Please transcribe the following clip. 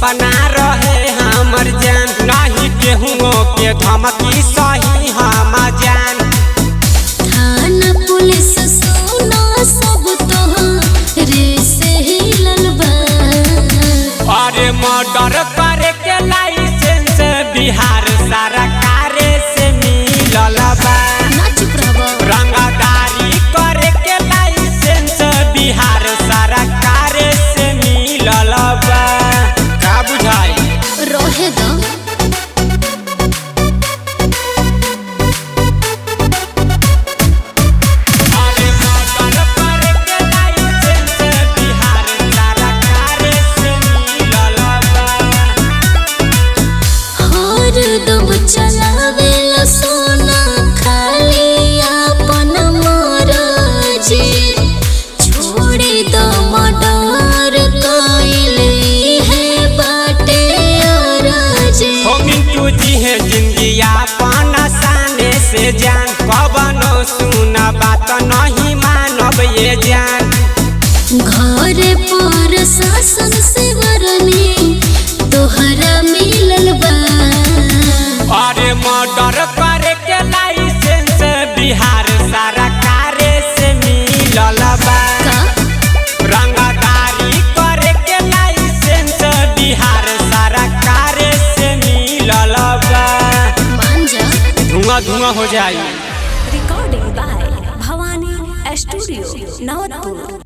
सपना रहे हमर जान नहीं केहू के धमकी सही हम जान थाना पुलिस सोना सब तोहरे से हिलल बा अरे मर्डर करे के लाइसेंस बिहार सरकार से मिलल बा ना चुप रहबा रंगदारी करे के लाइसेंस बिहार सरकार से मिलल बा का बुझाई रहे द अरे मर्डर करे के लाइसेंस बिहार सरकार से मिलल बा हर दम चलावेला सोना खाली अपन मरजी छोड़ी द मर्डर कइले है बाटे अरजी हो मिंटू जी है जिंदगी अपन आसाने से जान कबनो सुना बात नहीं मानब ये जान घर पर शासन से वरनी तोहरा मिलल बा अरे मर्डर करे के लाइसेंस बिहार सरकार से मिलल बा का रंगदारी करे के लाइसेंस बिहार सरकार से मिलल बा मान जा धुआं धुआं हो जाई Recording by Bhavani Studio, Navatpur.